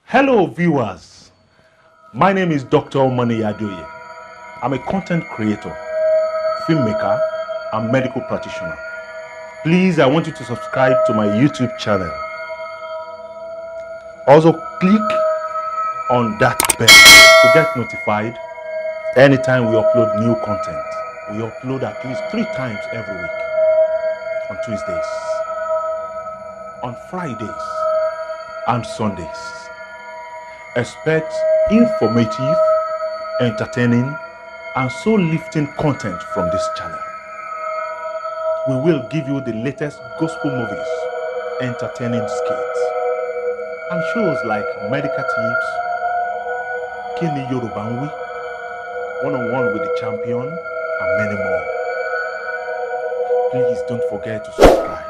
Hello, viewers. My name is Dr. Omani Adoye. I'm a content creator, filmmaker, and medical practitioner. Please, I want you to subscribe to my YouTube channel. Also, click on that bell to get notified anytime we upload new content. We upload at least three times every week on Tuesdays, on Fridays, and Sundays. Expect informative, entertaining, and soul lifting content from this channel. We will give you the latest gospel movies, entertaining skits, and shows like Medical Tips, Kini Yoruba ń Wí, One on One with the Champion, and many more. Please don't forget to subscribe.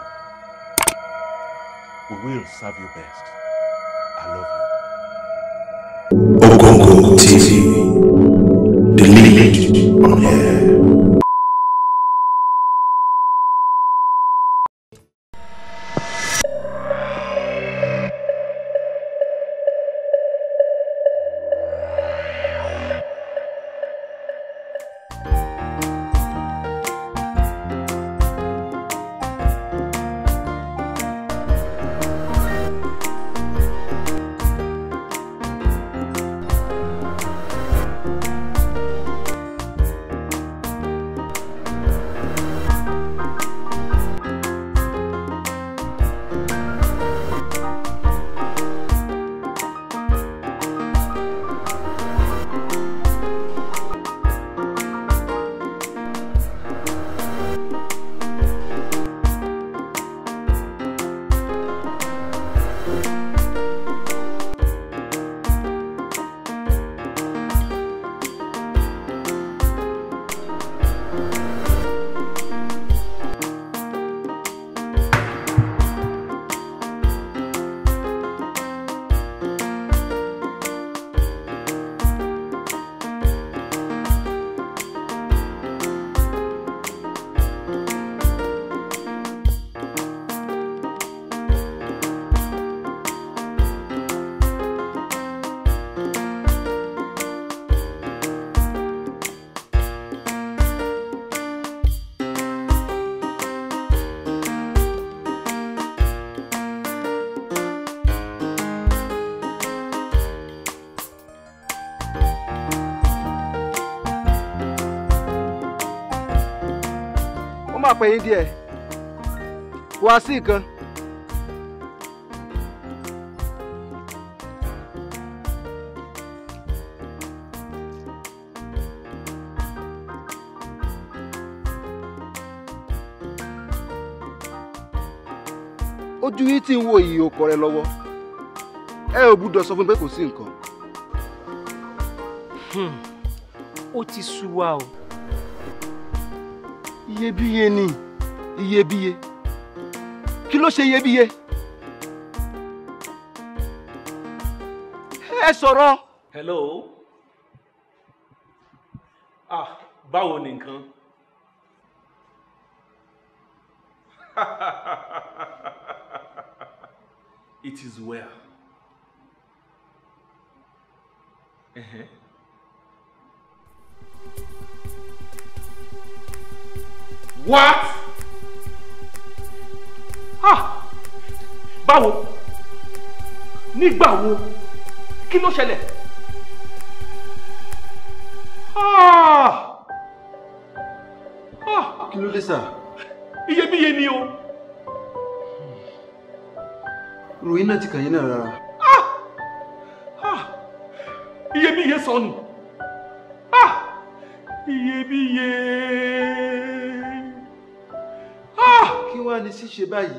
We will serve you best. I love you. Ogongo TV, the lead on air. ó máa pè yín díẹ̀ wá sí nǹkan. ojú yín tí ń wo ìyè ọkọ rẹ lọ́wọ́ ẹ ò gbúdọ̀ sọ fún mi pé kò sí nǹkan. ó ti sú wa o iyebíye ni iyebíye kí ló ṣe iyebíye ẹ sọ̀rọ̀ hello ah báwo ni nǹkan it is well uh-huh. what ah báwo nígbà wo kí ló ṣẹlẹ̀ ah ah kí ló dé sà iyebíye ni o ròyìn náà ti kàn yín náà rárá ah iyebíye sọnù ah iyebíye ah kí wàá ní ṣíṣe báyìí.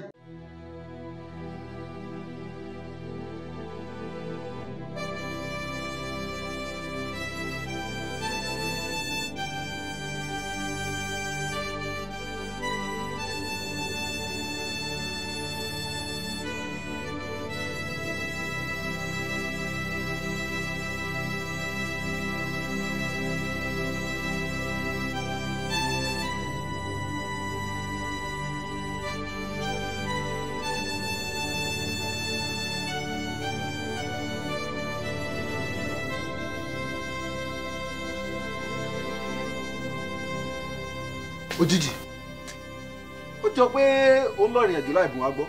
òjijì ó jọ pé ó ń lọ ìrìn àjò láì bùn wá gbọ́.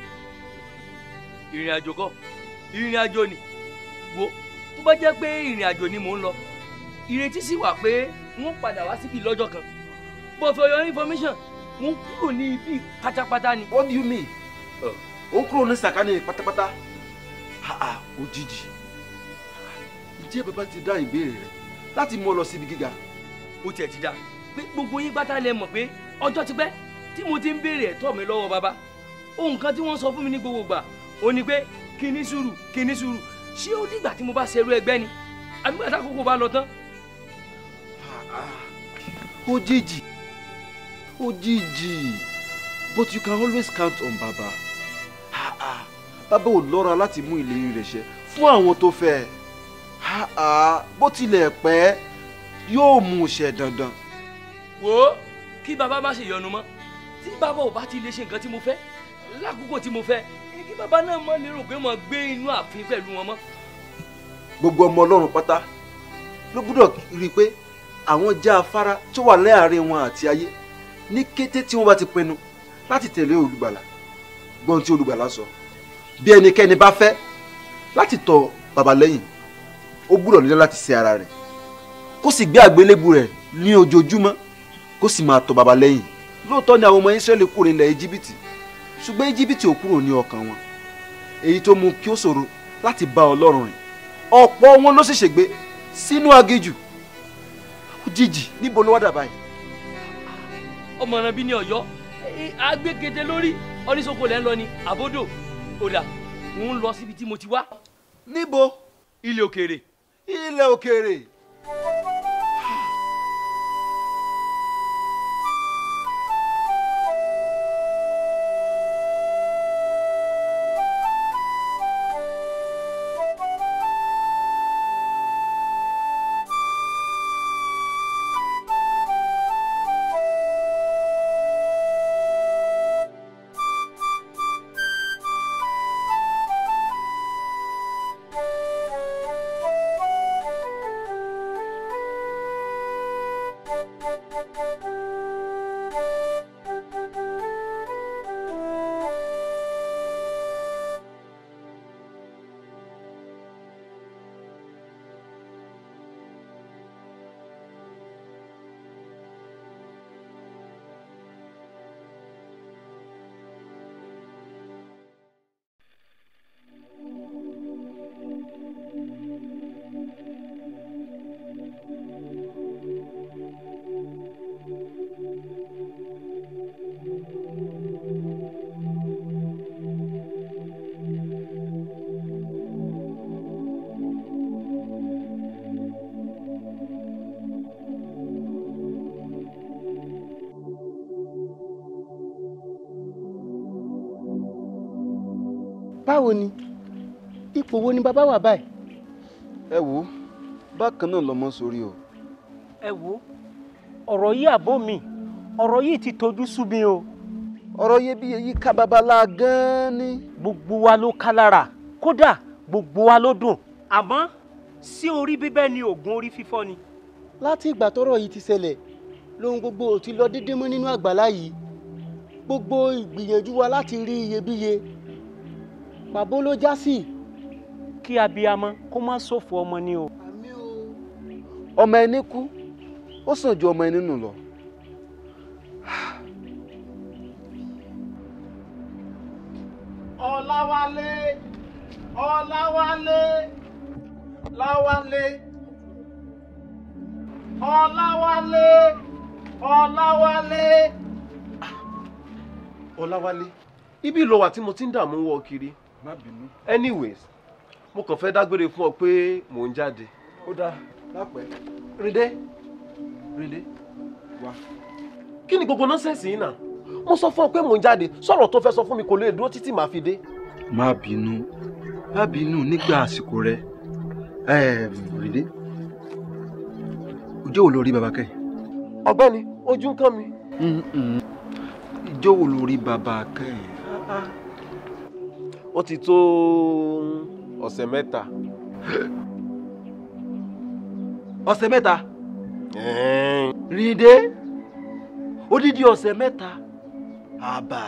ìrìn àjò kọ́ ìrìn àjò ni wo tó bá jẹ́ pé ìrìn àjò ni mò ń lọ ìrètí sì wà pé wọ́n padà wá síbi lọ́jọ́ kan but for your information wọ́n kúrò ní ibi pátápátá ni. what do you mean? ó ń kúrò ní sàkánì pátápátá Ha, ha, òjijì ǹjẹ́ bàbá ti dá ìbéèrè rẹ láti mú ọ lọ síbi gíga. ó tiẹ̀ ti dá pé gbogbo yín pátá lẹ mọ̀ pé ọjọ́ ti pẹ́ tí mo ti ń béèrè ẹ̀tọ́ mi lọ́wọ́ bàbá ohun kan tí wọ́n sọ fún mi ní gbogbo gbà ó ní pé kí ní sùúrù kí ní sùúrù ṣé ó dìgbà tí mo bá ṣerú ẹgbẹ́ ni àbí gbàtà àkókò bá lọ tán. òjijì òjijì but you can always count on baba. Ha, ha. bàbá ò lọ́ra láti mú ìlérí rẹ̀ ṣẹ fún àwọn tó fẹ́ ẹ. Ha, ha. bó tilẹ̀ pẹ́ yóò mú un ṣẹ dandan. wò ó kí bàbá má ṣe yọnu mọ́ tí bàbá ò bá ti lè ṣe nǹkan tí mo fẹ́ lákòókò tí mo fẹ́ ni kí bàbá náà mọ̀ lérò pé mo gbé inú ààfin pẹ̀lú wọn mọ́. gbogbo ọmọ ọlọ́run pátá ló gbúdọ̀ rí i pé àwọn já afárá tó wà láàrin wọn àti ayé ní kété tí wọ́n bá ti pinnu láti tẹ̀lé olùgbàlà gbọ́n tí olùgbàlà sọ bí ẹnikẹ́ni bá fẹ́ láti tọ̀ bàbá lẹ́yìn ó gbúdọ̀ nílẹ̀ láti ṣe ara rẹ̀ kó sì gbé àgbélébù rẹ̀ ní ojoojúmọ́ kó sì máa tọ̀ bàbá lẹ́yìn lóòótọ́ ni àwọn ọmọ Ísírẹ́lì kúrò nílẹ̀ íjíbítì ṣùgbọ́n íjíbítì ò kúrò ní ọkàn wọn èyí tó mú kí ó ṣòro láti bá ọlọ́run rìn ọ̀pọ̀ wọn ló sì ṣègbé sínú aginjù òjijì níbo ló wá dà báyìí. ọmọràn bí ní Ọ̀yọ́ agbégede lórí oníṣòkò lẹ́ ń lọ ni àbódò òdà ń lọ síbi tí mo ti wá níbo ilé òkèèrè. ilẹ̀ òkèèrè. báwo ni ipò wo ni bàbá wà báyìí. ẹ wo bákan náà lọmọ sórí o. ẹ wo ọ̀rọ̀ yìí àbó mi ọ̀rọ̀ yìí ti tojú sú mi o ọ̀rọ̀ iyebíye yìí ká babalá gan-an ni. gbogbo wa ló ká lára kódà gbogbo wa ló dùn àmọ́ sí orí bíbẹ́ ni oògùn orí fífọ́ ni. láti ìgbà tọ́rọ̀ yìí ti ṣẹlẹ̀ lóhun gbogbo ò ti lọ déédéé mọ́ nínú àgbàlá yìí gbogbo ìgbìyànjú wa láti rí iyebíye pàbó ló já sí. kí abiyamọ kó má ṣòfò ọmọ ni o. ọmọ ẹni kú ó sàn ju ọmọ ẹni nù lọ. ọ̀làwálé ọ̀làwálé láwálé ọ̀làwálé ọ̀làwálé. ọláwálé ibi ìlọ wà tí mo ti ń dààmú wọ kiri má bínú. anyways mo kàn fẹ́ dágbére fún ọ pé mò ń jáde. ó dáa lápẹ́. rìndé rìndé wá. kí ni gbogbo nọ́sẹ̀sì yìí náà mo sọ fún ọ pé mò ń jáde sọ̀rọ̀ tó fẹ́ sọ fún mi kò lè dúró títí màá fi dé. má bínú má bínú nígbà àsìkò rẹ ẹ rìndé ìjọ wo ló rí baba kẹ́yìn. ọ̀gbẹ́ni ojú ń kàn mí. ìjọ wo ló rí baba kẹ́yìn. ó ti tó ọ̀sẹ̀ mẹ́ta. ọ̀sẹ̀ mẹ́ta. rìndé odidi ọ̀sẹ̀ mẹ́ta àbà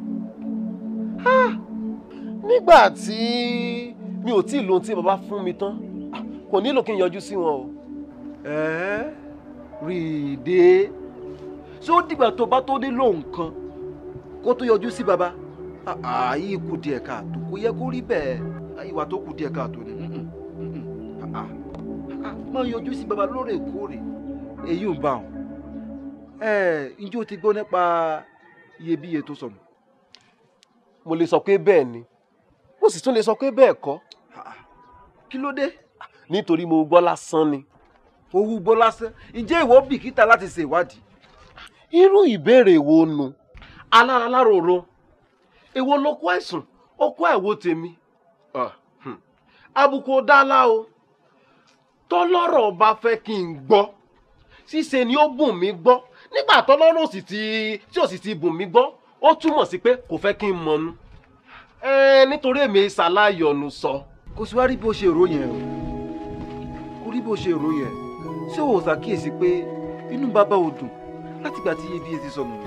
nígbà tí mi ò tí ì lo ohun tí bàbá fún mi tán ah, kò nílò kí n yọjú sí wọn o. ẹ rí i dé ṣé ó dìgbà tó bá tó dé lóhùn kan kó tó yọjú sí baba àyè kù díẹ̀ káàtó kò yẹ kó rí bẹ́ẹ̀ ìwà tó kù díẹ̀ káàtó ni mm-mm, mm-mm, ah, ah, ah, máa yọjú sí baba lóòrèkóòrè èyí ń bá wọn ẹ ǹjẹ́ o ti gbọ́ nípa iyebíye tó sọnù. mo lè sọ pé bẹ́ẹ̀ ni mo sì tún lè sọ pé bẹ́ẹ̀ kọ́ kí ló dé. nítorí mo gbọ́ lásán ni. owó gbọ́ lásán ǹjẹ́ ìwọ bìkítà láti ṣe ìwádìí. irú ìbéèrè wo nu alára láròrò èwo ló kó ẹ̀sùn ó kó ẹ̀wò tèmi Ah, hmm. àbùkù ò dálá o tọ́lọ́rọ̀ bá fẹ́ kí n gbọ́ ṣíṣe ni ó bùn mí gbọ́ nígbà tọ́lọ́rọ̀ sì ti tí ò sì ti bùn mí gbọ́ ó túmọ̀ sí pé kò fẹ́ kí n mọ̀nu ẹ nítorí èmi ṣàlàyọ̀nù sọ. kò sí wá rí bó ṣe rò yẹn o kò rí bó ṣe rò yẹn ṣé o ò ṣàkíyèsí pé inú bàbá ò dùn látìgbà tí iyebíye ti sọnù.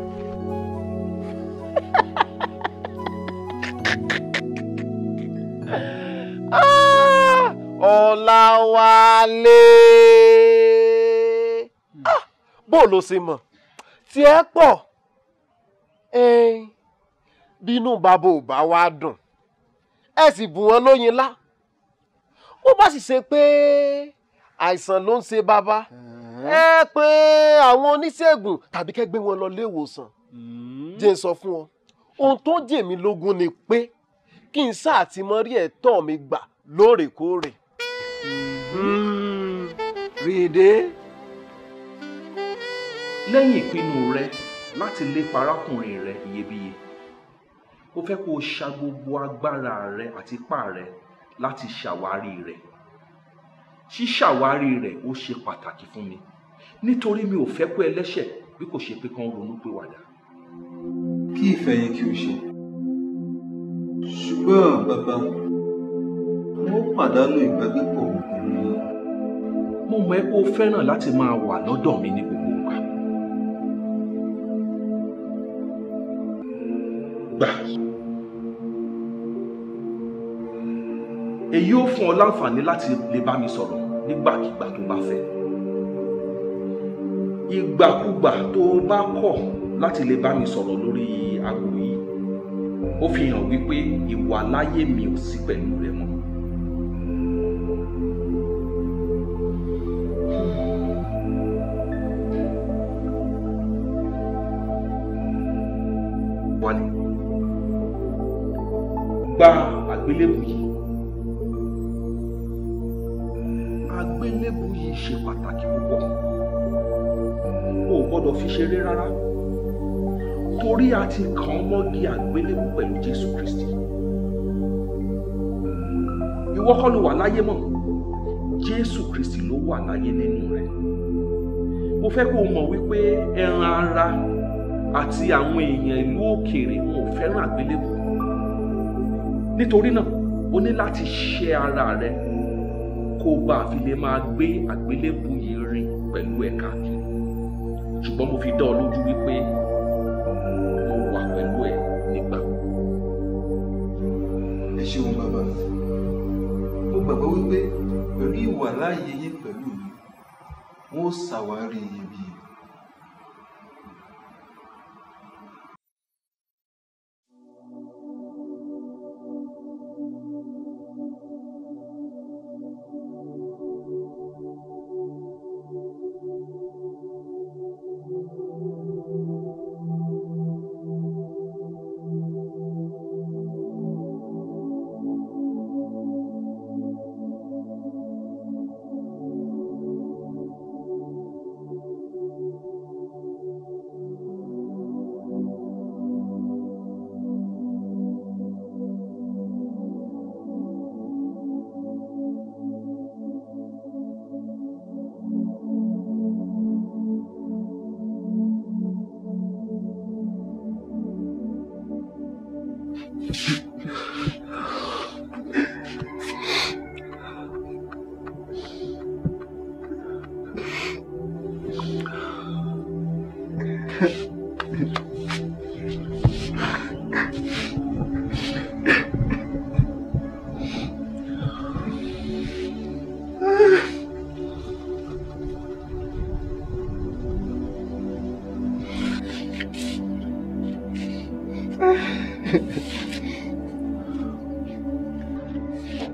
Ah, Ọláwálé Ah, bó ló ṣe mọ̀ tí ẹ pọ̀ ẹ̀ẹ́n, bínú bàbá ò bá wá dùn ẹ sì bù wọ́n lóyin lá ó bá sì ṣe pé àìsàn ló ń ṣe bàbá ẹ pé àwọn oníṣègùn tàbí kẹ́ gbé wọn lọ ilé ìwòsàn jẹ́ n sọ fún ọ ohun tó jẹ mí lógún ni pé kí n sáà ti mọ rí ẹ̀tọ́ mi gbà lóòrèkóòrè. rìndé. lẹ́yìn ìpinnu rẹ láti lépa arákùnrin rẹ iyebíye ó fẹ́ kó o ṣa gbogbo agbára rẹ àti ipá rẹ láti ṣàwárí rẹ ṣíṣàwárí rẹ ó ṣe pàtàkì fún mi nítorí mi ò fẹ́ kó ẹlẹ́ṣẹ̀ bí kò ṣe pé kán ronú pé wàdà. kí ìfẹ́ yín kí o ṣe ṣùgbọ́n bàbá wọ́n pàdánù ìgbàgbépọ̀ mi pẹ̀lú yín. mo mọ̀ ẹ́ pé o fẹ́ràn láti máa wà lọ́dọ̀ mi ní gbogbo ìgbà. gbà èyí ó fún ọ láǹfààní láti lè bá mi sọ̀rọ̀ nígbàkigbà tó bá fẹ́ ìgbàkúgbà tó o bá kọ̀ láti lè bá mi sọ̀rọ̀ lórí aago yìí ó fi hàn wípé ìwà láyé mi ò sí pẹ̀lú rẹ mọ́. wálé gba àgbélébù yìí àgbélébù yìí ṣe pàtàkì púpọ̀ o ò gbọ́dọ̀ fi ṣeré rárá torí a ti kàn án mọ́gi àgbélébù pẹ̀lú Jésù Kristi ìwọ kọ́ ló wà láyé mọ́ Jésù Kristi ló wà láyé nínú rẹ mo fẹ́ kó o mọ̀ wípé ẹran ara àti àwọn èèyàn ìlú òkèèrè wọn ò fẹ́ràn àgbélébù nítorí náà o ní láti ṣe ara rẹ kó o bá fi lè máa gbé àgbélébù yìí rìn pẹ̀lú ẹ̀ káàkiri ṣùgbọ́n mo fi dá ọ lójú wípé mo wà pẹ̀lú ẹ nígbà. ẹ ṣeun bàbá mo gbàgbọ́ wípé pẹ̀lú ìwà láàyè yín pẹ̀lú mi wọ́n ó ṣàwárí iyebíye.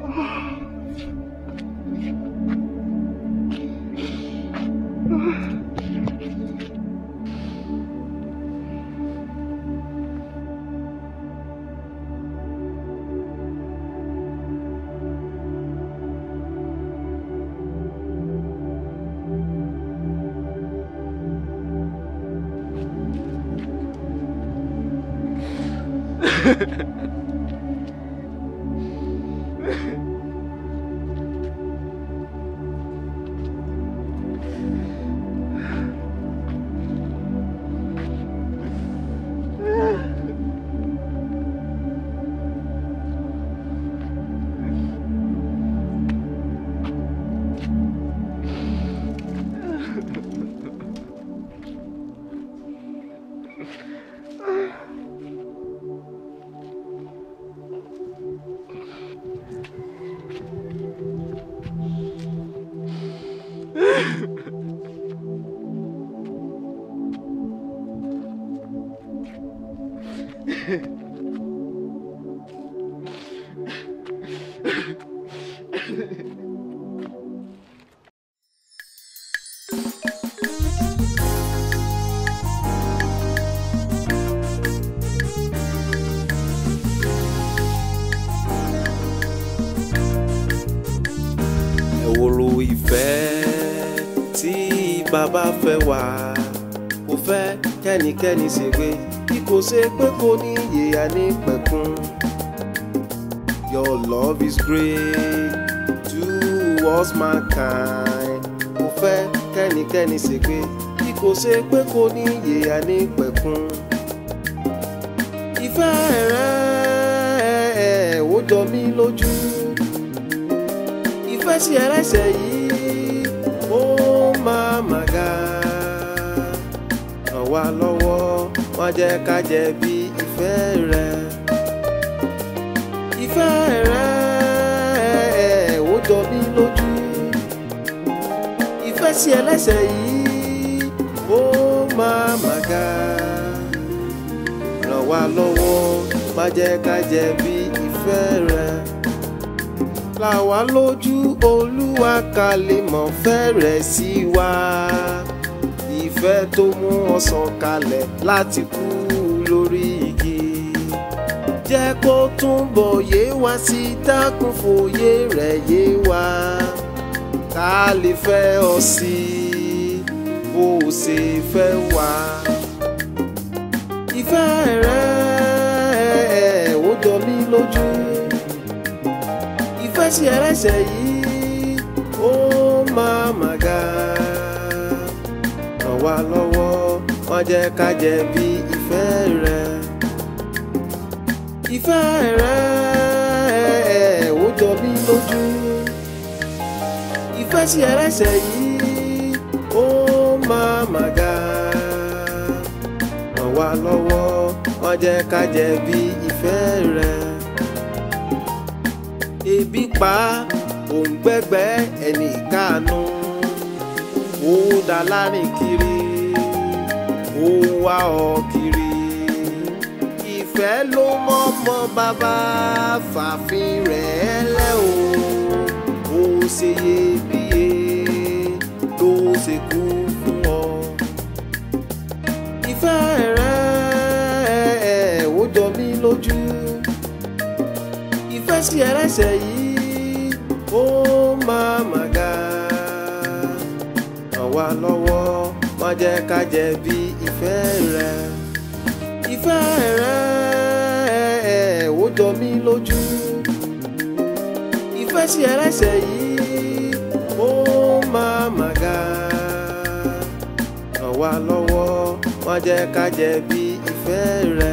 ẹ̀wòrò ìfẹ́ tí bàbá fẹ́ wá kò fẹ́ kẹ́nikẹ́ni ṣègbé bí kò ṣe pé kò ní iye ànípẹ̀kun. Your love is great towards mankind kò fẹ́ kẹ́nikẹ́ni ṣègbé bí kò ṣe pé kò ní iye ànípẹ̀kun. ìfẹ́ rẹ̀ ó jọ mí lójú ìfẹ́ sí ẹlẹ́sẹ̀ yìí ó máa mà ga ràn wá lọ́wọ́ má jẹ́ ká jẹ̀bi ìfẹ́ rẹ ìfẹ́ rẹ ó jọ mí lójú ìfẹ́ sí ẹlẹ́sẹ̀ yìí ó máa mà ga ràn wá lọ́wọ́ má jẹ́ ká jẹ̀bi ìfẹ́ rẹ là wá lójú olúwa ká lè mọ̀ fẹ́rẹ̀ sí wa ìfẹ́ tó mú ọsàn kalẹ̀ láti kú lórí igi jẹ́ kó túnbọ̀ yé wa sí dákun fòye rẹ̀ yé wa ká lè fẹ́ ọ sí bó o ṣe fẹ́ wa ìfẹ́ rẹ̀ ó jọ mí lójú ìfẹ́ sí ẹlẹ́sẹ̀ yìí ó máa mà ga ràn wá lọ́wọ́ má jẹ́ ká jẹ̀bi ìfẹ́ rẹ ìfẹ́ rẹ ó jọ mí lójú ìfẹ́ sí ẹlẹ́sẹ̀ yìí ó máa mà ga ràn wá lọ́wọ́ má jẹ́ ká jẹ̀bi ìfẹ́ rẹ ebi pa òǹgbẹ́gbẹ́ ẹnì kánú ó dá lárin kiri ó wá ọ kiri ìfẹ́ ló mọ́mọ́ bàbá fàfin rẹ̀ lẹ́ o ó ṣe iyebíye ló ṣe kú fún ọ ìfẹ́ rẹ̀ ó jọ mí lójú ìfẹ́ sí ẹlẹ́sẹ̀ yìí ó máa mà ga ràn wá lọ́wọ́ má jẹ́ ká jẹ̀bi ìfẹ́ rẹ ìfẹ́ rẹ ó jọ mí lójú ìfẹ́ sí ẹlẹ́sẹ̀ yìí ó máa mà ga ràn wá lọ́wọ́ má jẹ́ ká jẹ̀bi ìfẹ́ rẹ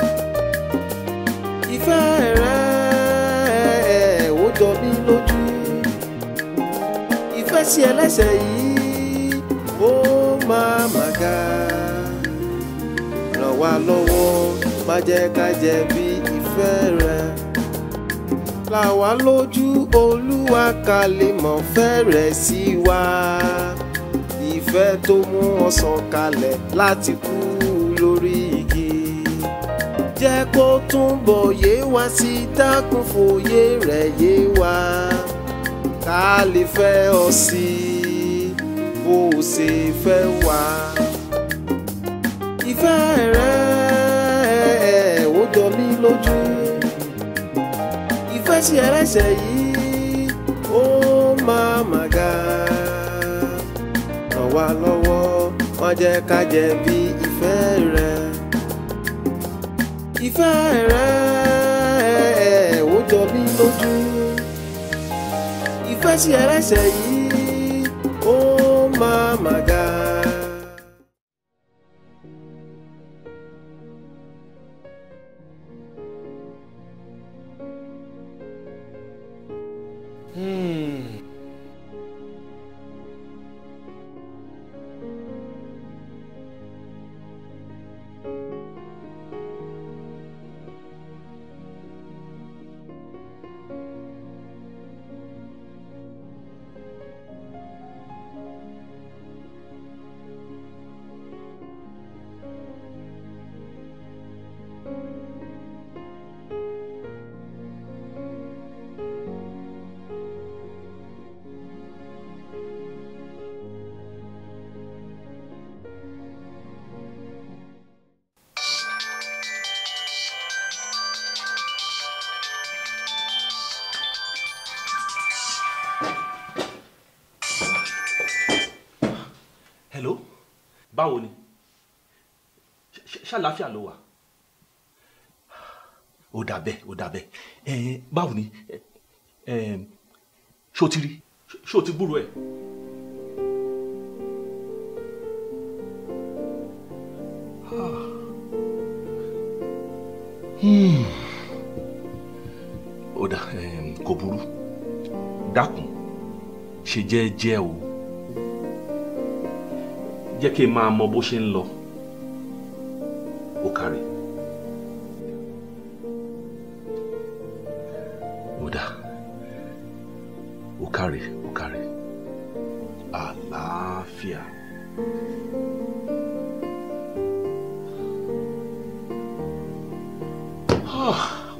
ìfẹ́ rẹ ó jọ mí lójú ìfẹ́ sí ẹlẹ́sẹ̀ yìí ó máa mà ga ràn wá lọ́wọ́ má jẹ́ ká jẹ̀bi ìfẹ́ rẹ là wá lójú olúwa ká lè mọ̀ fẹ́rẹ̀ sí wa ìfẹ́ tó mú ọsàn kalẹ̀ láti kú lórí igi jẹ́ kó túnbọ̀ yé wa sí dákun fòye rẹ̀ yé wa a lè fẹ́ ọ sí bó o ṣe fẹ́ wá. ìfẹ́ rẹ ó jọ mí lójú ìfẹ́ sí ẹlẹ́sẹ̀ yìí ó máa mà ga ràn wá lọ́wọ́ má jẹ́ ká jẹ̀bi ìfẹ́ rẹ ìfẹ́ rẹ ó jọ mí lójú ìfẹ́ sí ẹlẹ́sẹ̀ yìí ó máa mà ga. hello báwo ni Ṣ- ṣàlàáfíà ló wà ó dà bẹ́ẹ̀ ó dà bẹ́ẹ̀ ẹ̀ẹ́n báwo ni ẹ̀ẹ́n ṣó ti rí ṣó ti gbúrò ẹ̀. Hmm. ó dà ẹ̀ẹ́n kò burú dákun ṣe jẹ́ẹ́jẹ́ o jẹ́ kí n máa mọ bó ṣe ń lọ ó kárí. ó dà ó kárí ó kárí àlàáfíà. Ah.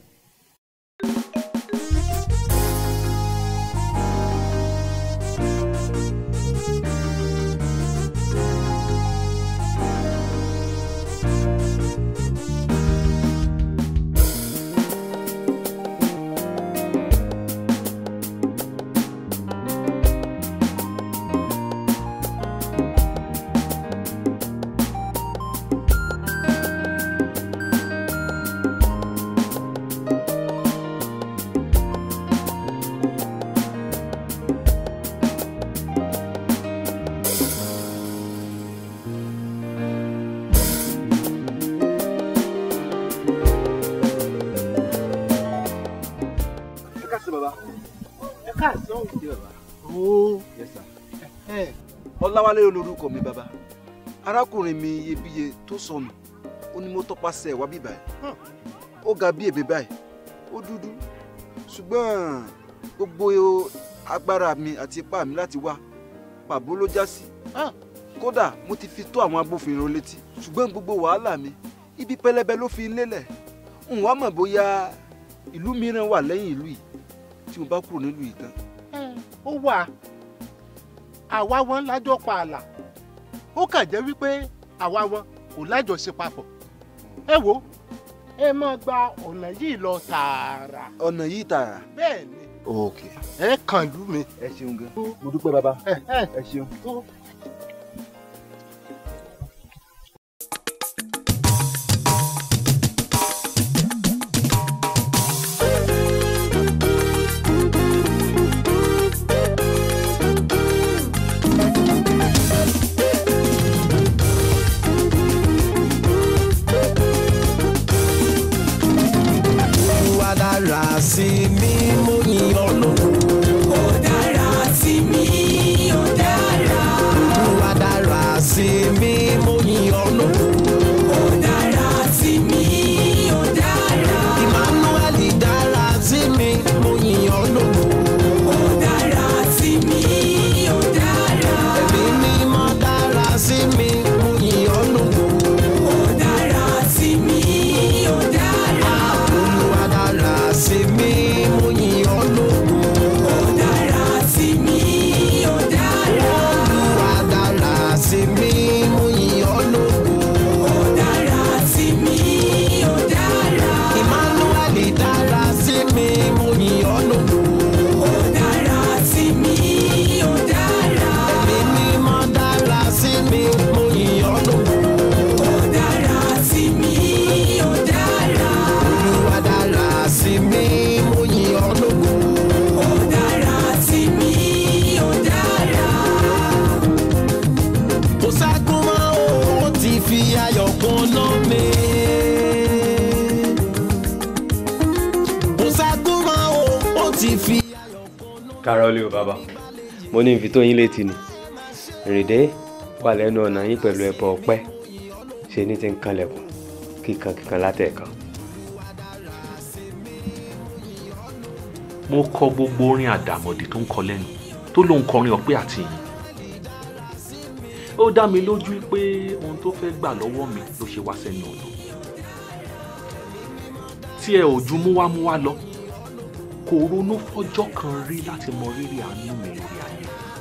ẹ ká sí baba. ẹ káàsán Ṣé baba? o Yes sir. ẹ ọláwálé olórúkọ mi baba arákùnrin mi iyebíye tó sọnù ó ní mo tọpasẹ̀ wá bíbá ẹ̀ ó ga bí èmi báyìí ó dúdú ṣùgbọ́n gbogbo agbára mi àti ipá mi láti wá pàbó ló já sí kódà mo ti fi tó àwọn agbófinró létí ṣùgbọ́n gbogbo wàhálà mi ibi pẹlẹbẹ ló fi lélẹ̀ n wá mọ̀ bóyá ìlú mìíràn wà lẹ́yìn ìlú yìí tí mo bá kúrò nílùú yìí tán ó wà àwa wọn lájọ pa àlà ó kàn jẹ́ wípé àwa wọn kò lájọṣe papọ̀ ẹ wo ẹ máa gba ọ̀nà yìí lọ tààrà ọ̀nà yìí tààrà. bẹ́ẹ̀ ni ok ẹ kàn lú mi. ẹ ṣeun gan mo dúpẹ́ baba ẹ ẹ ẹ ṣeun. tó. Olúwa dára sí mi mo yìn ọ́ lógo. Ó dára sí mi, ó dára. fi kárọ́lì ò bàbá mo ní ìfi tó yín létí ni rèdè wà lẹ́nu ọ̀nà yín pẹ̀lú ẹbọ ọpẹ́ ṣe ní ti ń kanlẹ̀kùn kíkan kíkan látẹ̀ẹ̀kan. mo kọ gbogbo orin àdàmọ̀dì tó ń kọ lẹ́nu tó lóun kọrin ọpẹ́ àti ìyìn ó dá mi lójú pé ohun tó fẹ́ gbà lọ́wọ́ mi ló ṣe wá sẹ́nu ọ̀nà tí ẹ ò ju múwámúwá lọ kò ronú fọjọ́ kan rí láti mọ rírì àánú mi lórí ayé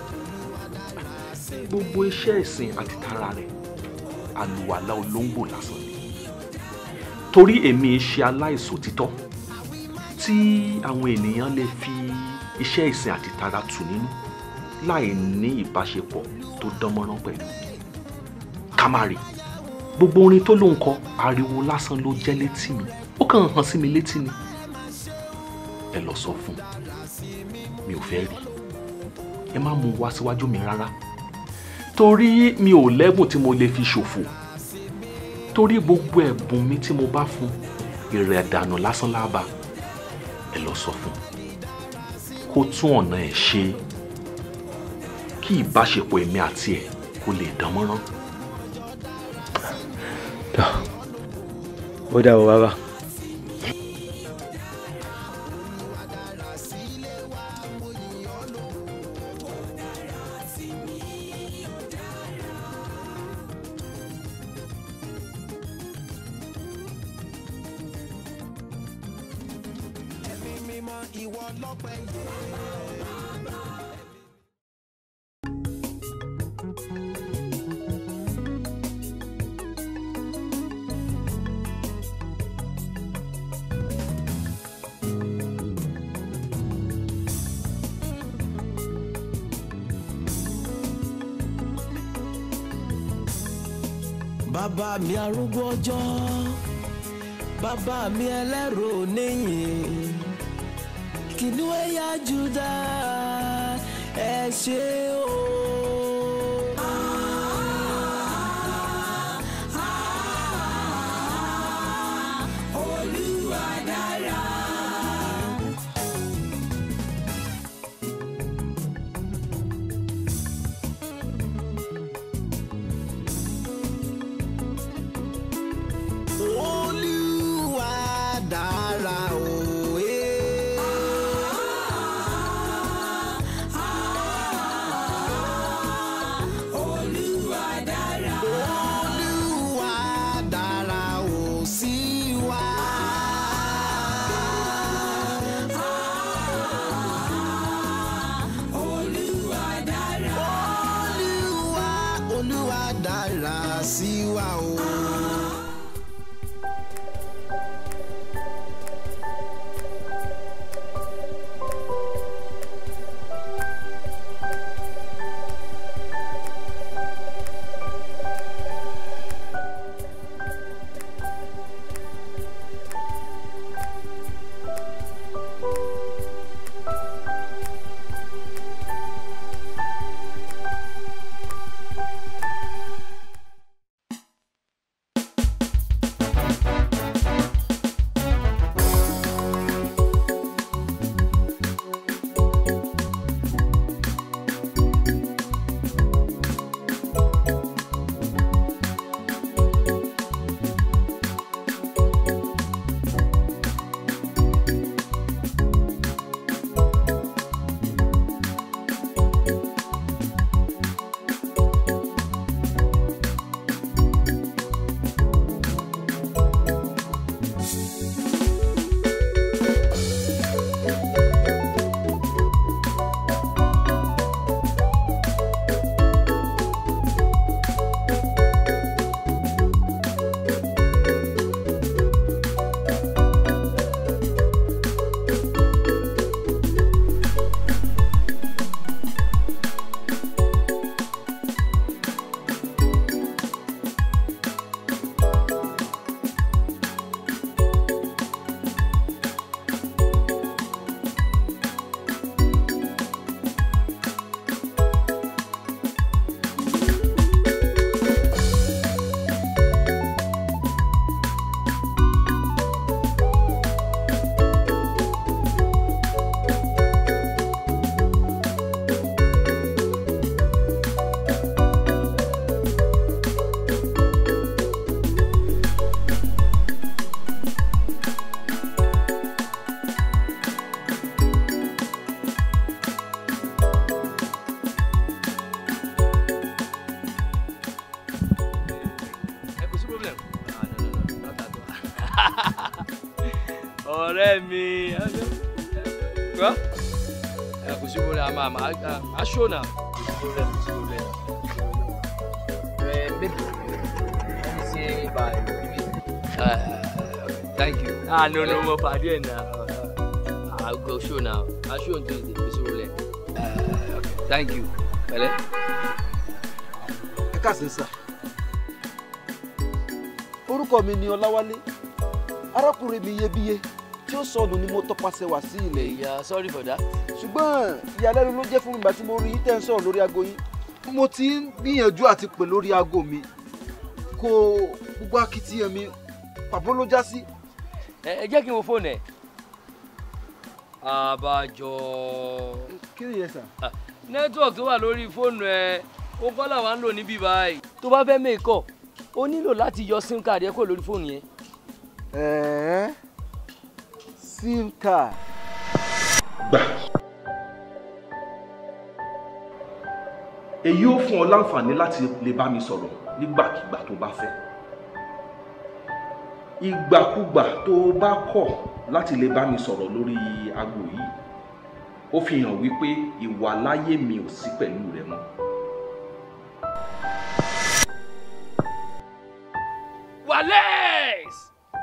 gbogbo iṣẹ́ ìsìn àti tara rẹ̀ àlùwàlá olóńgbò lásán ni torí èmi ṣe aláìsòtítọ́ tí àwọn ènìyàn lè fi iṣẹ́ ìsìn àti tara tù nínú láì ní ìbáṣepọ̀ tó dánmọ́rán pẹ̀lú kamari gbogbo orin tó ló ń kọ ariwo lásán ló jẹ́ létí mi ó kàn hàn sí mi létí ni ẹ lọ sọ fún mi ò fẹ́ rí ẹ má mú wá síwájú mi rárá torí mi ò lẹ́bùn tí mo lè fi ṣòfò torí gbogbo ẹ̀bùn mi tí mo bá fún ìrẹ̀ dànù lásán lába ẹ lọ sọ fún kó tún ọ̀nà ẹ̀ ṣe kí ìbáṣepọ̀ èmi àti ẹ̀ kó lè dán mọ́rán. ó dà wọ́ bàbá. bàbá mi arúgbó ọjọ́ bàbá mi ẹlẹ́rù níyìn kìnìún ẹ̀yà Júdà ẹ ṣé o. Olúwa dára. Olúwa dára o. ọ̀rẹ́ mi gbọ́ ẹ kò sí wọlé àmà àmà aṣọ náà kò sí wọlé kò sí wọlé ẹ bébì let me say bye uh, thank you ah no no mo pàdé ẹ̀ náà i will go show now i show on tuesday kò sí wọlé uh, okay, thank you pẹ̀lẹ́. ẹ káàsì sà orúkọ mi ni ọláwálé arákùnrin mi iyebíye tí ó sọnù ni mo tọpasẹ̀ wá sí ilẹ̀ yìí yeah sorry for that. ṣùgbọ́n ìyàlẹ́nu ló jẹ́ fún mi ìgbà tí mo rí yín tẹ́ ń sọ̀rọ̀ lórí aago yín mo ti ń gbìyànjú àti pè lórí aago mi kò gbogbo akitiyan mi pàbó ló já sí ẹ ẹ jẹ́ kí n wo fóònù ẹ̀. àbájọ. kí ni yẹn sà. nẹ́tíwọ̀kì tó wà lórí fóònù ẹ̀ ó kọ́ làwọn ń lò níbí báyìí. tó bá fẹ́ mẹ́kọ̀ o nílò láti yọ sim card ẹ kúrò lórí fóònù yẹn. ẹ̀ẹ́ sim card. gbà. èyí ó fún ọ láǹfààní láti lè bá mi sọ̀rọ̀ nígbàkigbà tó bá fẹ́ ìgbàkúgbà tó o bá kọ̀ láti lè bá mi sọ̀rọ̀ lórí aago yìí ó fi hàn wípé ìwà láyé mi ò sí pẹ̀lú rẹ mọ́. Wales.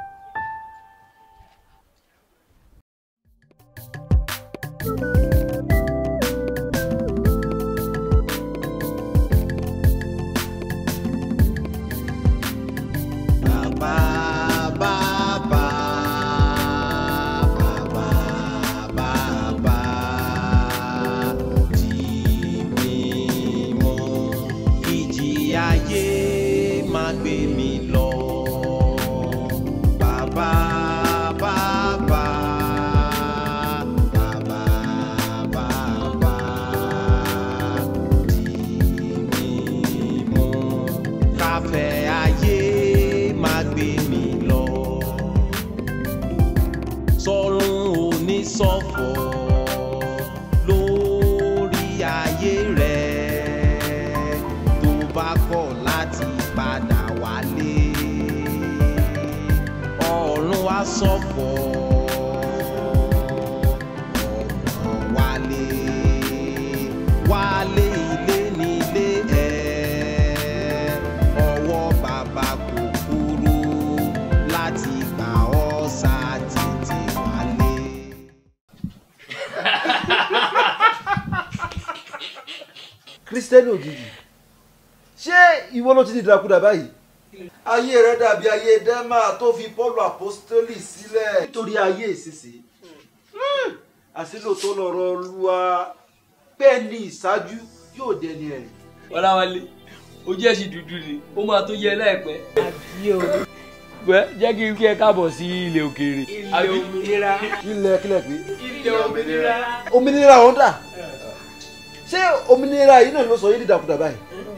Bàbá bàbá bàbá bàbá dì mí mú ìjì ayé má gbé mi lọ. Bàbá bàbá bàbá bàbá dì mí mú káfẹ́ ayé má gbé mi lọ. sọ́run oníṣọ̀fọ̀ lórí ayé rẹ̀ tó bá kọ̀ láti padà wálé. ọ̀run wá ṣọ̀fọ̀ ọ̀nà wálé wálé ilé nílé ẹ̀ ọwọ́ bàbá kò kúrú láti gbà ọ́ sá tètè wálé. kristẹni òjijì ṣé ìwọ ló ti di ìdàkudà báyìí. ayé rẹ dàbí ayé dẹ́mà tó fi pọ́ọ̀lù àpọ́stélì sílẹ̀ nítorí ayé ìsinsìnyí. àsìlò tó lọ́rọ̀ olúwa bẹ́ẹ̀ ni ìṣáájú yóò dẹni ẹ̀rìn. Ọláwálé ojú ẹ̀ sì dúdú ni ó máa tó yẹ láìpẹ́. àbí o. wẹ́ jẹ́ kí n kí ẹ káàbọ̀ sí ilẹ̀ òkèèrè. Ilẹ̀ òmìnira. ilẹ̀ kílẹ̀ pé. Ilẹ̀ òmìnira. òmìnira ọ̀hún dà ṣé òmìnira yìí náà ló sọ yín di ìdàkudà báyìí.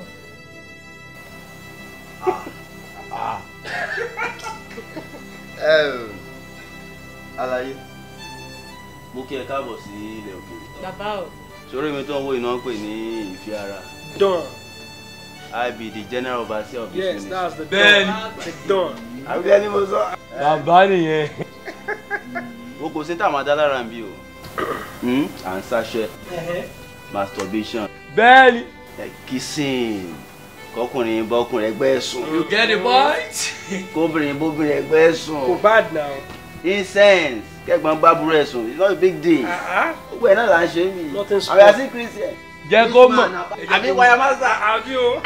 Ẹm, Àlàyé mo kí ẹ káàbọ̀ sí ilẹ̀ òkèèrè Bàbá o. sórí mi tó ń wo iná ń pè ní ìfẹ́ ara Don. I be the general overseer of this Yes, ministry. that's the Bẹ́ẹ̀ni. Don. The Don. àbí ẹni mo sọ. bàbá nìyẹn. wo kò sí táwọn adá lára ń bí o Hmm? à ń sáṣẹ masturbation bẹ́ẹ̀ni. ẹ kissing kọkùnrin bọkùnrin ẹgbẹ́ sùn you get the point. kóbìnrin bóbìnrin ẹgbẹ́ sùn Kò bad now. incense kẹgbọn gbàbúrò ẹ sùn it's not a big deal gbogbo ẹ náà là ń ṣe mí Nothing àwọn yàtí christian jẹ́ kó mọ̀. àbí wáyà master. Àbí o.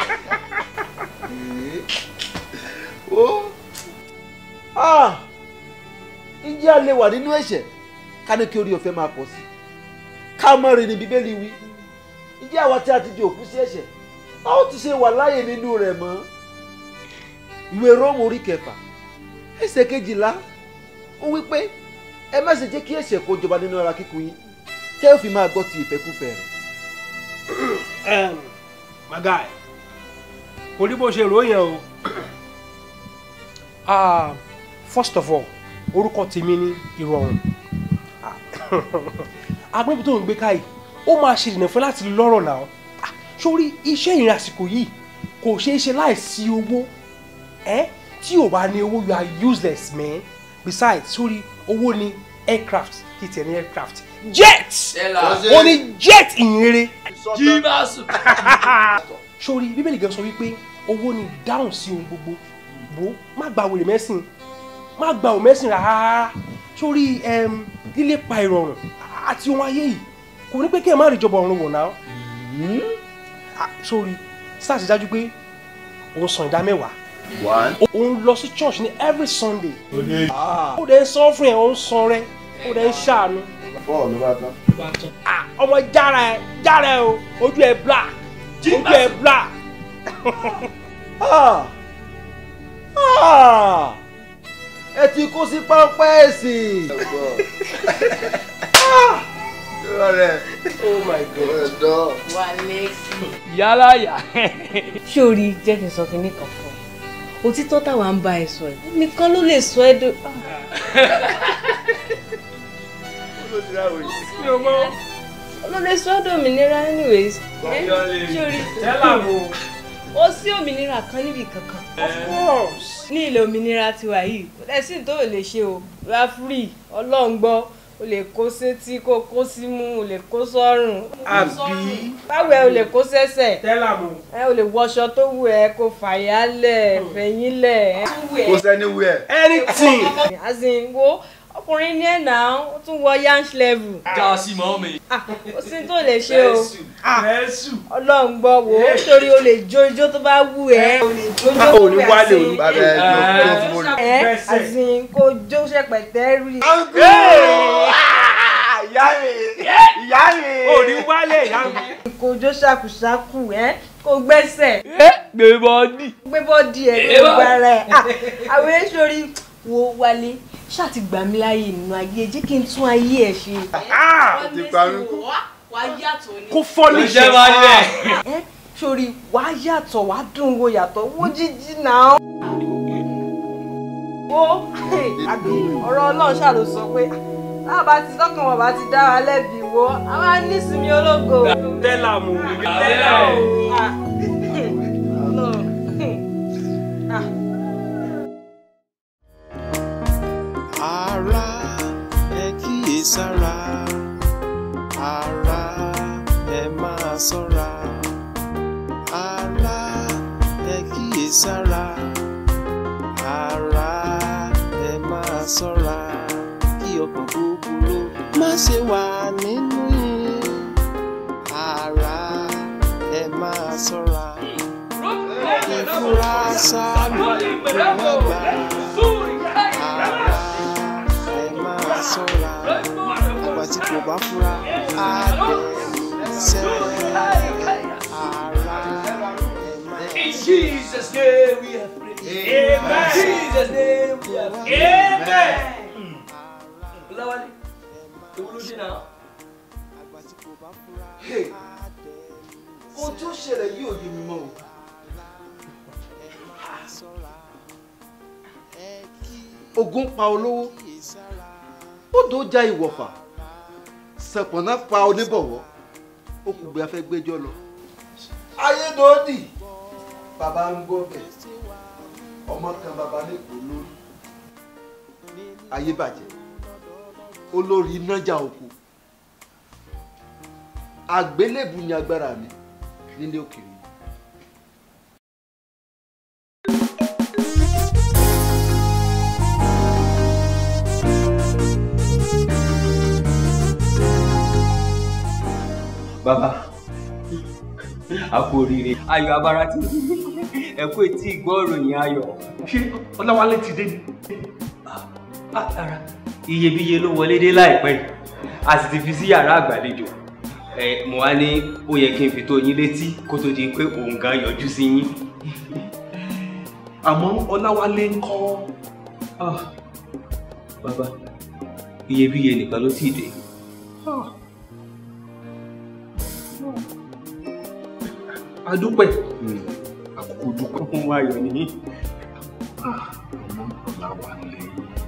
ó ah ǹjẹ́ a lè wà nínú ẹ̀ṣẹ̀ ká ní kí orí ọ̀fẹ́ máa pọ̀ sí ká mọ̀ rìn ní bíbélì wí ǹjẹ́ àwa tí a ti di òkú sí ẹ̀ṣẹ̀ a ó ti ṣe wà láàyè nínú rẹ̀ mọ́ ìwé róòmù orí kẹfà ẹsẹ̀ kejìlá ó wí pé ẹ má ṣe jẹ́ kí ẹ̀ṣẹ̀ kó jọba nínú ara kíkún yín tẹ́ ò fi máa gbọ́ ti ìfẹ́kúfẹ́ rẹ̀. um, my guy kò rí bó ṣe ròyìn o Ah, first of all orúkọ tèmi ní ìrọ̀rùn agbẹ́bí tó ń gbé káyì ó máa ṣe ìdènà fún láti lọ́rọ̀ náà Ah, sórí iṣẹ́ ìrìn àsìkò yìí kò ṣeé ṣe láìsí owó ẹ tí ò bá ní owó you are useless man besides sórí owó ni aircraft kì í tiẹ̀ ní aircraft jet Tẹ́lá. ó ní jet ìyìnrere jíbáṣù. sórí bíbélì gan sọ wípé owó ni dáhùn sí ohun gbogbo bó má gba wèrè mẹ́sìn má gba òun mẹ́sìn rárá sórí em, lílépa ìrọ̀rùn àti ohun ayé yìí kò ní pé kí ẹ má rí ìjọba ọ̀run wò náà Ah, sórí sáà sì dájú pé òun san ìdá mẹ́wàá One. òun lọ sí church ní every sunday ó dẹ̀ ń sọ fún ẹ̀ ó ń san rẹ ó dẹ̀ ń ṣàánú Bọ́ọ̀lù bá tán. Ah, ọmọ jára ẹ jára ẹ o ojú ẹ black ojú ẹ black. Ah! Ah! ẹ ti kó sí pápá ẹ̀sìn. oh my god. wà lẹ́sìn. yálà yà. sórí jẹ́ kí n sọ kínní kan fún ẹ òtítọ́ táwa ń bá ẹ sọ ẹ nìkan ló lè sọ ẹ dó. ló lè sọ ẹ dòmìnira anyways. ẹ, sórí ó sí òmìnira kan níbi kankan. of course. ní ilẹ̀ òmìnira tiwa yìí kò lẹ́sìn tó lè ṣe o wá free ọlọ́run gbọ́ o lè kó sétí kó kó símú o lè kó sọ́rùn. àbí. báwo ẹ o lè kó sẹ́sẹ̀ tẹ́lá mo. ẹ o lè wọṣọ tó wù ẹ kó fàyálẹ̀ fẹ̀yìnlẹ̀. Kò sẹ́ni wú ẹ̀. anything. as in wo ọkùnrin ní ẹ̀ náà ó tún wọ yansh level. já sí mọ́ mi. Ah, ó sì tó lè ṣe o Jésù. ọlọ́run gbọ́ wo torí o lè jó ijó tó bá wù ẹ́ o lè jó ijó ò ní tó bá wálé, ṣe. ò ní Bàbá ẹ̀ ló tó fún mi. ẹ àzìn kó jó ṣẹpẹtẹ rí. Ìyá mi! Ìyá mi! ò ní wálé ìyá mi. kó jó ṣàkùṣàkù ẹ kó gbẹ́sẹ̀ gbé bọ́ọ̀dì. gbé bọ́ọ̀dì ẹ̀ Ẹ ló bá- gba rẹ̀ àwọn èsòrí wo wálé ṣáà ti gbà mí láàyè nínú ayé jẹ́ kí n tún ayé ẹ̀ ṣe. Ti pa mí kú. wàá yàtọ̀ ní. kó fọ́ ní ló jẹ́ máa ń lẹ̀. ẹ sórí wàá yàtọ̀ wàá dùn wo yàtọ̀ wo jíjí náà. wo àbí ọ̀rọ̀ ọlọ́run ṣáà ló sọ pé táwọn bá ti tọkàn wọn bá ti dá wa lẹ́bi wo a máa ní ìsinmi ológo. tẹ́lá mo. tẹ́lá o. Ah. Ọlọ́run. Ah. ara ẹ kíyèsára ara ẹ máa ṣọ́ra ara ẹ kíyèsára ara ẹ máa ṣọ́ra kí ọkàn búburú má ṣe wà nínú yín ara ẹ máa ṣọ́ra ìfura sálù ìgbàgbà ara ẹ máa ṣọ́ra àgbà tí kò bá fura á dẹ̀ ara ẹ máa In Jesus' name we have prayed. Amen. Jesus' name we have prayed. Amen. Olawale, ewu ló dé náà. ohun tí ó ṣẹlẹ̀ yìí ò yé mi mọ́ o. ogun pa olówó odò já ìwọ̀fà sẹ̀pọ̀nà pa oníbọ̀wọ́ ó kù bí a fẹ́ gbẹ́jọ́ lọ. ayédòdì bàbá ń gbọ́ bẹ̀ ọmọ kan bàbá lẹ́kọ̀ọ́ lórí ayé bàjẹ́ olórí nájà oko àgbélébù ni agbára mi nílé òkèèrè. bàbá a kú oríire ayọ̀ abara ti ẹ kú etí ìgbọ́ ìròyìn ayọ̀. ṣé ọláwálé ti dé ni. ara iyebíye ló wọlé dé láìpẹ́ yìí. a sì ti fi sí yàrá àgbàlejò ẹ mo wá ní ó yẹ kí n fi tó yín létí kó tó di pé òun gan yọjú sí yín. àmọ́ ọláwálé ń kọ́. Ah, bàbá iyebíye nìkan ló ti dé. adúpẹ́ àkókò dúpẹ́ fún ayọ̀ nìyí. ọmọ ọláwálé.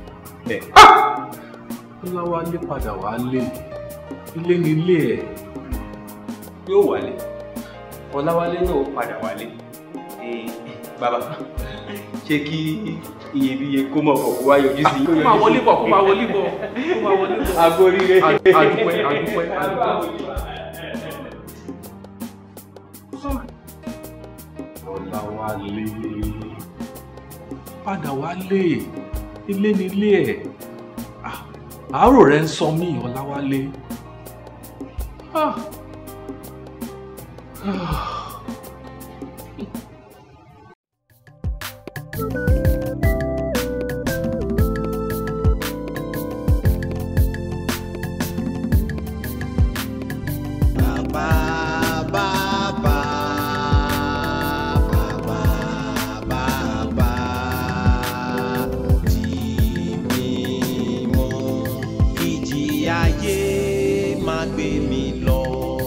ọláwálé padà wálé ilé nílé ẹ̀. yóò wálé ọláwálé náà ó padà wálé. Eh, bàbá ṣé kí iyebíye kó mọ̀ kọ̀ kó wá yọjú sí. kó máa wọlé bọ̀ kó máa wọlé bọ̀ kó máa wọlé bọ̀. agbóríire. àdúpẹ́ àdúpẹ́ àdúpẹ́. Ọláwálé padà wálé ilé nílé ẹ̀ Ah, àárò rẹ̀ ń sọ mí Ọláwálé. Ah. Ah. ìjì ayé máa gbé mi lọ.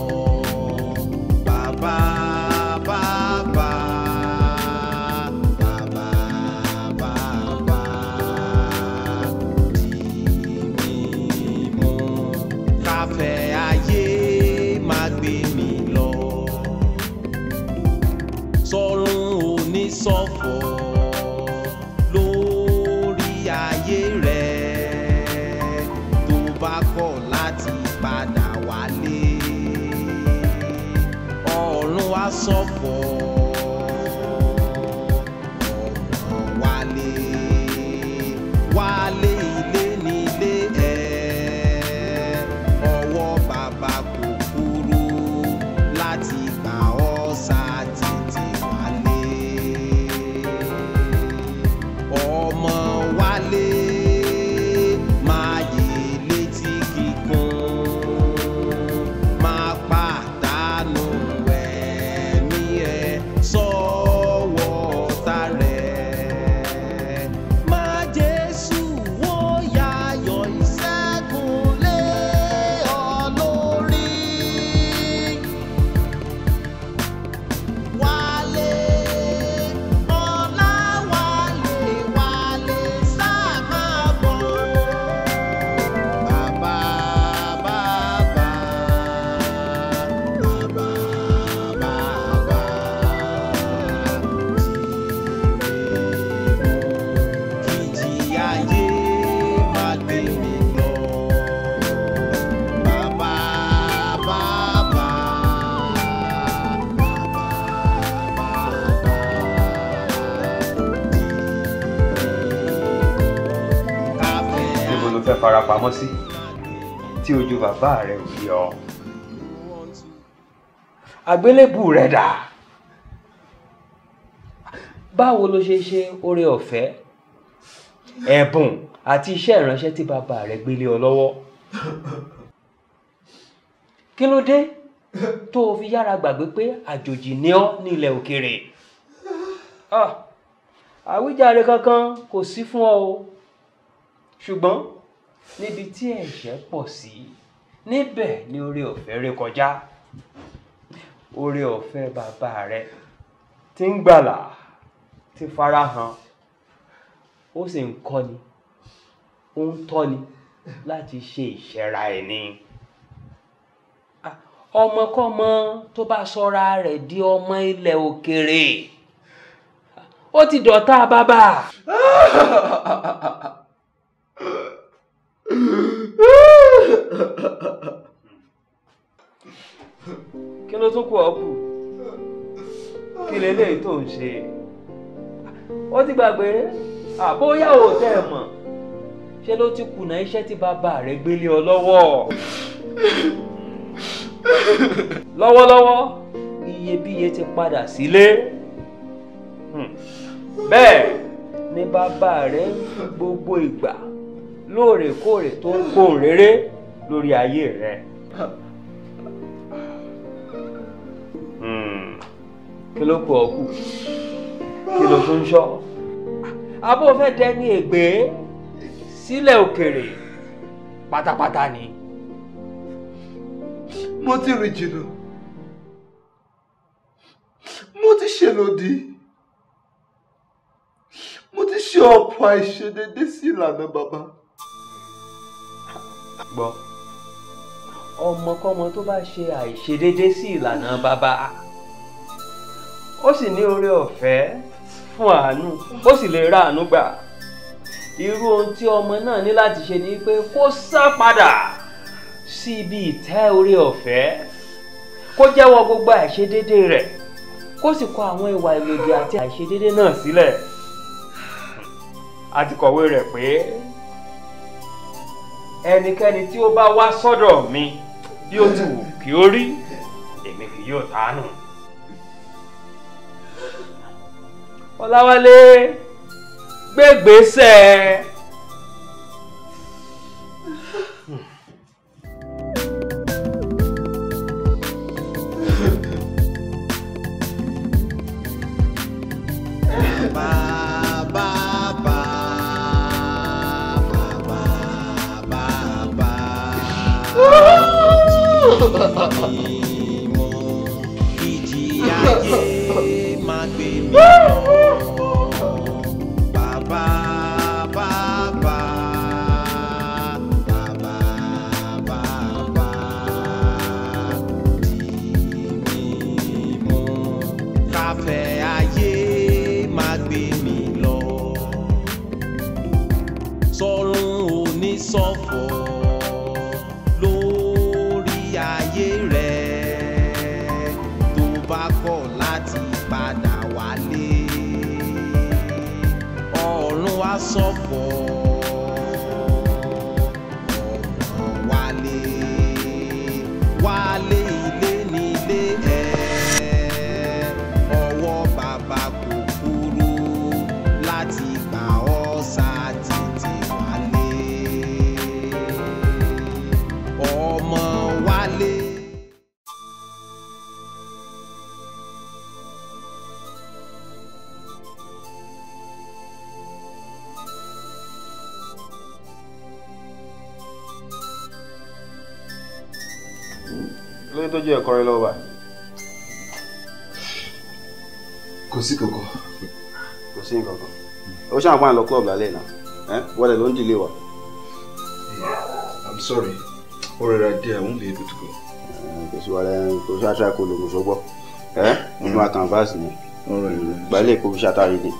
Bàbá bàbá bàbá bàbá tì mí mú. Káfẹ́ ayé máa gbé mi lọ. Sọ́run oníṣọ̀fọ̀ lórí ayé rẹ̀ tó bá kọ̀ láti padà wálé ọ̀run á ṣọ̀fọ̀ ọmọ wálé wálé ilé nílé ẹ̀ ọwọ́ bàbá kò kúrú láti gbà ọ́ sá tètè wálé ọmọ wálé máa yè létí kíkún máa pàdánù ẹ̀mí ẹ̀ sọ́wọ́ ọ̀tá rẹ̀ máa jésù wó yayọ̀ ìṣẹ́gun lé ọ lórí wálé ọlá wálé wálé sáà máa bọ̀. Bàbá bàbá bàbá bàbá kìjì ayé má gbé mi lọ. Bàbá bàbá níbo ló fẹ́ fara pamọ́ sí tí ojú bàbá rẹ̀ ò yọ. àgbélébù rẹ̀ dà. báwo ló ṣe ṣe oore ọ̀fẹ́ ẹ̀bùn àti iṣẹ́ ìránṣẹ́ tí bàbá rẹ̀ gbélé ọ lọ́wọ́. kí ló dé tó o fi yára gbàgbé pé àjòjì ni ọ́ ní ilẹ̀ òkèèrè. Ah, àwíjàre kankan kò sí fún ọ o ṣùgbọ́n níbi tí ẹ̀ṣẹ̀ pọ̀ sí níbẹ̀ ni oore ọ̀fẹ́ ré kọjá oore ọ̀fẹ́ bàbá rẹ tí ń gbàlà ti farahàn ó sì ń kọ́ni ó ń tọ́ni láti ṣe ìṣẹ́ra ẹni Ah, ọmọkọ́mọ tó bá sọra rẹ̀ di ọmọ ilẹ̀ òkèèrè ó ti dọ̀tá bàbá. kí ló tún kù ọ́ kù kí leléyìí tó ń ṣe ó ti gbàgbé àbóyá ò tẹ́ ẹ mọ̀ ṣé ló ti kùnà iṣẹ́ tí bàbá rẹ̀ gbélé ọ lọ́wọ́ lọ́wọ́lọ́wọ́ iyebíye ti padà sílé Hmm. bẹ́ẹ̀ ni bàbá rẹ̀ ń fi gbogbo ìgbà lóòrèkóòrè tó ń gbóhùn rere lórí ayé rẹ̀. Hmm. kí ló kù ọ́ kù kí ló tún ń ṣọ́ abó fẹ́ dẹni ègbé sílẹ̀ òkèrè pátápátá ni. mo ti rìn jìnnà mo ti ṣe lòdì mo ti ṣe ọ̀pọ̀ àìṣedédé sí ìlànà bàbá. gbọ́ ọmọkọ́mọ tó bá ṣe àìṣedédé sí ìlànà bàbá ó sì ní oore ọ̀fẹ́ fún àánú ó sì lè ra àánú gbà irú ohun tí ọmọ náà ní láti ṣe ni pé kó sá padà sí ibi ìtẹ́ orí ọ̀fẹ́ kó jẹ́wọ́ gbogbo àìṣedédé rẹ̀ kó sì kọ àwọn ìwà ìlòdì àti àìṣedédé náà sílẹ̀ a ti kọ̀wé rẹ̀ pé ẹnikẹ́ni tí ó bá wá sọ́dọ̀ mi bí ó ti wù kí ó rí èmi kì yóò tánù. Ọláwálé gbégbèsè. ìjì ayé máa gbé mi lọ. Bàbá bàbá bàbá bàbá dì mí mú. Káfẹ́ ayé máa gbé mi lọ. Sọ́run oníṣọ̀fọ̀ lórí ayé rẹ̀ tó bá kọ̀ láti padà wálé ọ̀run wá sọ̀fọ̀ ọ̀run wálé wálé ilé nílé ẹ̀ ọwọ́ bàbá kò kúrú láti gbà ọ́ sá tètè wálé ọmọ wálé. lóyún tó jẹ́ ẹ̀kọ́ rẹ lọ́wọ́ báyìí. kò sí kankan. kò sí nǹkan kan ó ṣáà pa àlọ́ club lálẹ́ náà ẹ́ wọlé ló ń dìlé wa. i'm sorry ó rẹra díẹ̀ i won't be able to go. kò sí wàlẹ́ kò sí aṣọ àkọlù kò sọgbọ́ ẹ́ mo fi máa canvas ni gbalẹ̀ kò fi ṣàtàrí ni.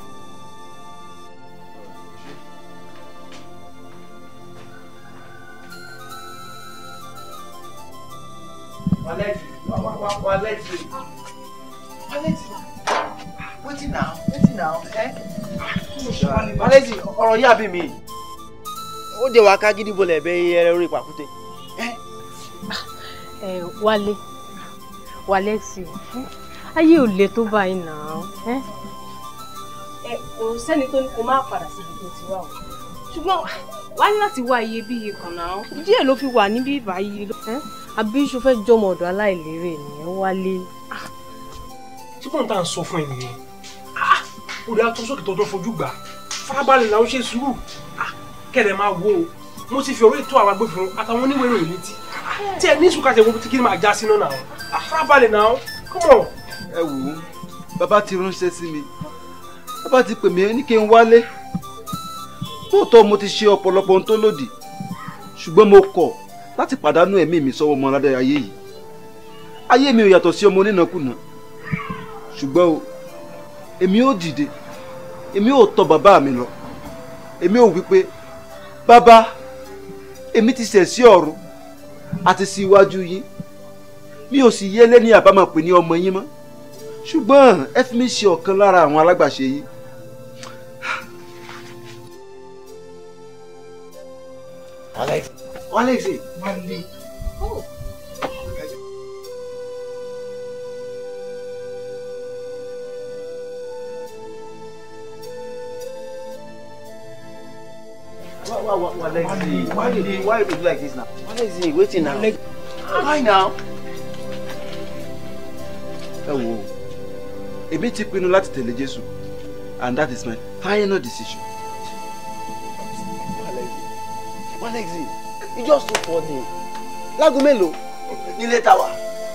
Waleti, wa- wa- wa- Waleti. Waleti. Wetin now? Wetin now? Eh? Waleti, ọ̀rọ̀ yà bí mi. Ó dé wa ká gidi bolẹ̀ bẹ́ ẹrẹ orí pàkúté. ẹ wálé wálé sí i ayé ò le tó báyìí náà ẹ ẹ kò sẹ́ni tó ní kó má padà síbi tó ti wà o ṣùgbọ́n wá ní láti wá iyebíye kan náà díẹ̀ ló fi wà níbí báyìí ẹ àbí ṣo fẹ́ jọmọ ọ̀dọ̀ aláìlérè nìyẹn wálé. tí kò ń tà ń sọ fún ẹ nìyẹn Ah, ó dáa tó sókè tó tó fojú gbà farabalẹ̀ làwọn ṣe sùúrù Ah, kẹ̀rẹ̀ máa wo o mo ti fi ọ̀rọ̀ ètò àwọn agbófinró àtàwọn oníwèé ìròyìn létí tí ẹ ní sùkàtà ìwọ́n tí kí ni máa já sínú náà Ah, farabalẹ̀ náà come on. ẹ wò ó bàbá ti ránṣẹ́ sí mi bàbá ti pè mí ní kí n wálé lóòótọ́ mo ti ṣe ọ̀pọ̀lọpọ̀ ohun tó lòdì ṣùgbọ́n mo kọ̀ láti pàdánù ẹ̀mí mi sọ́wọ́ ọmọ aládé ayé yìí ayé mi ò yàtọ̀ sí ọmọ onínàkúnà ṣùgbọ́n o èmi ò dìde èmi ò tọ̀ bàbá mi lọ èmi ò wí pé bàbá èmi ti ṣẹ̀ sí ọ̀run àti sí iwájú yín mi ò sì yé lẹ́ni àbámọ̀ pé ní ọmọ yín mọ́ ṣùgbọ́n ẹ fi mí ṣe ọ̀kan lára àwọn alágbàṣe yìí. Alex. Alex. Wálé. Why, why, why, why, Alexi? Why you dey why you dey do like this now? Alexi, wetin now? Why now? ẹ wò ó èmi ti pinnu láti tẹ̀lé jésù and that is my final decision. Alexi, you just too funny. Láago mélòó? Nílé tàwa.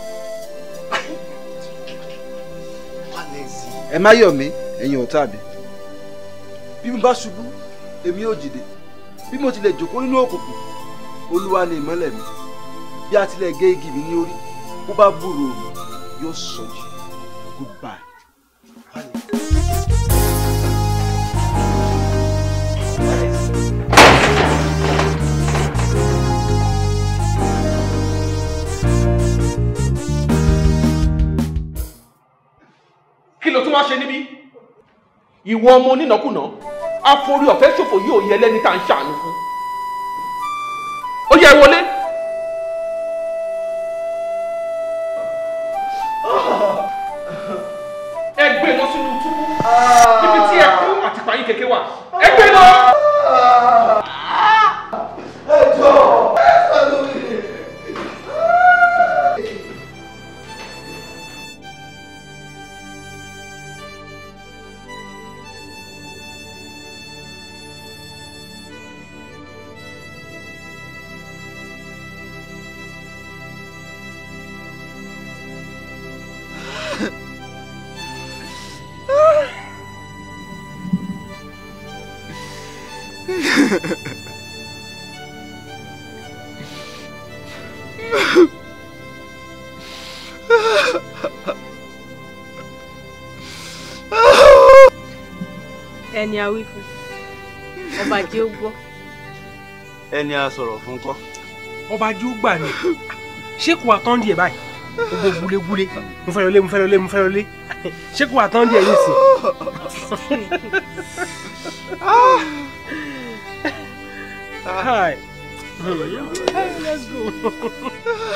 Alexi. ẹ má yọ̀ mí ẹ̀yin ọ̀tá mi bí mo bá ṣubú èmi ò dìde bí mo tilẹ̀ jòkó nínú òkùnkùn olúwa ni ìmọ́lẹ̀ mi bí a tilẹ̀ gé igi mi ní orí bó bá gbúròó mi yóò sọjí goodbye. tún wá ṣe níbí ìwọ ọmọ onínàkúnà àforí ọ̀fẹ́ ṣòfò yìí ò yẹ lẹ́ni tá à ń ṣàánú fún ó yẹ wọlé. ẹ gbé lọ sínú túbú níbi tí ẹkú àti pààyàn kékeré wà ẹ gbé lọ. ẹni a wí fún ọba jẹ́ ó gbọ́. ẹni a sọ̀rọ̀ fún kọ́. ọba jí ó gbà ní ṣé kò wá tán díẹ̀ báyìí gbogbo gúlégúlé mo fẹ́ lọlé mo fẹ́ lọlé mo fẹ́ lọlé ṣé kò wá tán díẹ̀ yìí sí. Hi. Hey, let's go.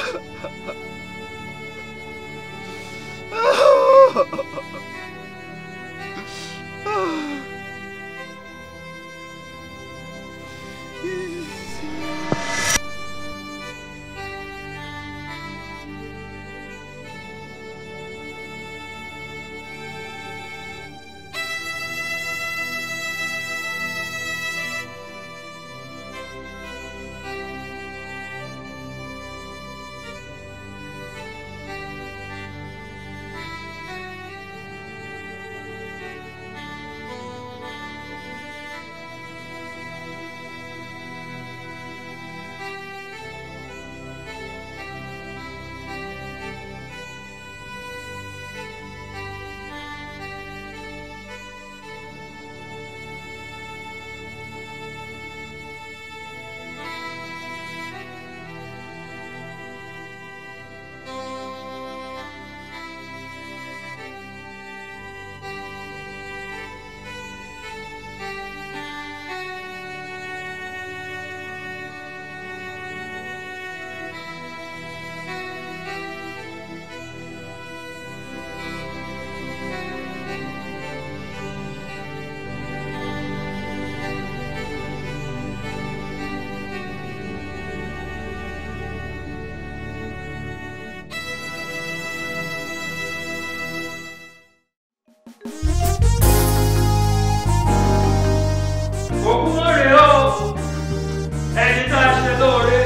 òkú mọ́ rèé o ẹni tá a ṣe lóore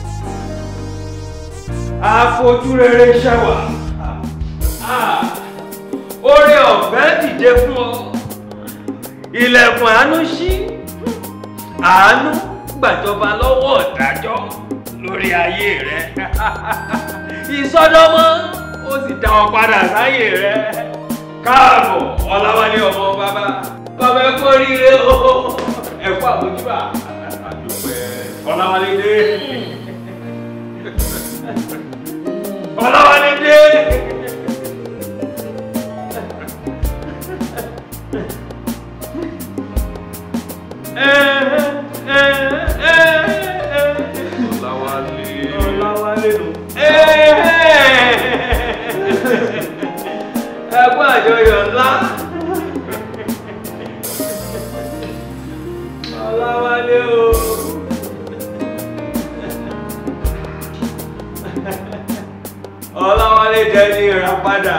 àfojú rere ṣẹwà oore ọ̀fẹ́ dìde fún ọ ilẹ̀kùn àánú ṣí àánú gbàjọba lọ́wọ́ ọ̀dájọ́ lórí ayé rẹ ìsọdọmọ ó sì dá ọ padà sáyé rẹ káàbọ̀ ọláwálé ọmọ bàbá bàbá ẹ kú oríire o ẹ kú àbójúbà ọláwálé dé ọláwálé dé. Ọláwálé. Ọláwálé nù. Ẹ kú àjọyọ̀ ńlá. Ọláwálé o. Ọláwálé jẹ́ ní ìràpadà.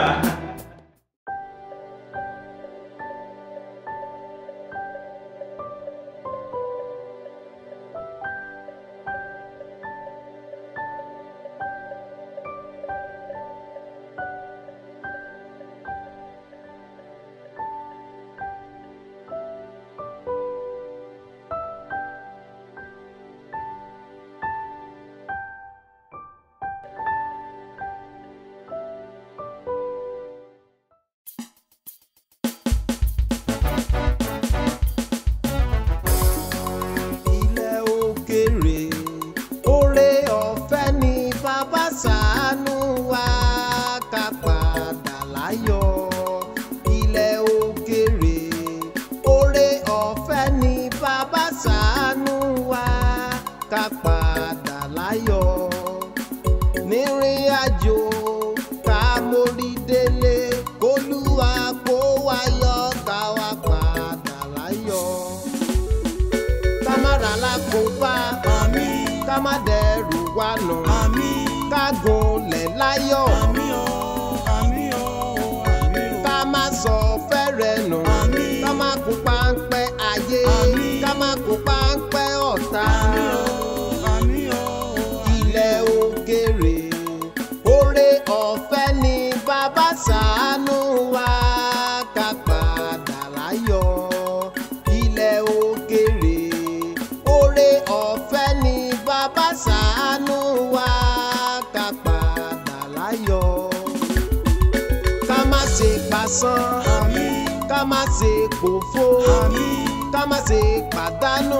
ọ̀fẹ́ ni bàbá ṣàánú wa ká padà láyọ̀ ilẹ̀ òkèrè oore ọ̀fẹ́ ni bàbá ṣàánú wa ká padà láyọ̀ ká má ṣe pasán ká má ṣe pòfo ká má ṣe pàdánù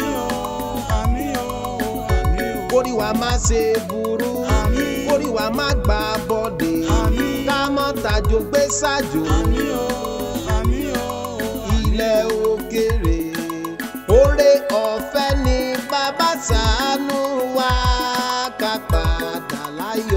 kórí wa má ṣe burú kórí wa má gbà bọ́dé ká mọ́ tajo gbé ṣáájú ilẹ̀ òkèrè oore ọ̀fẹ́ ni bàbá ṣàánú wa ká padà láyọ̀.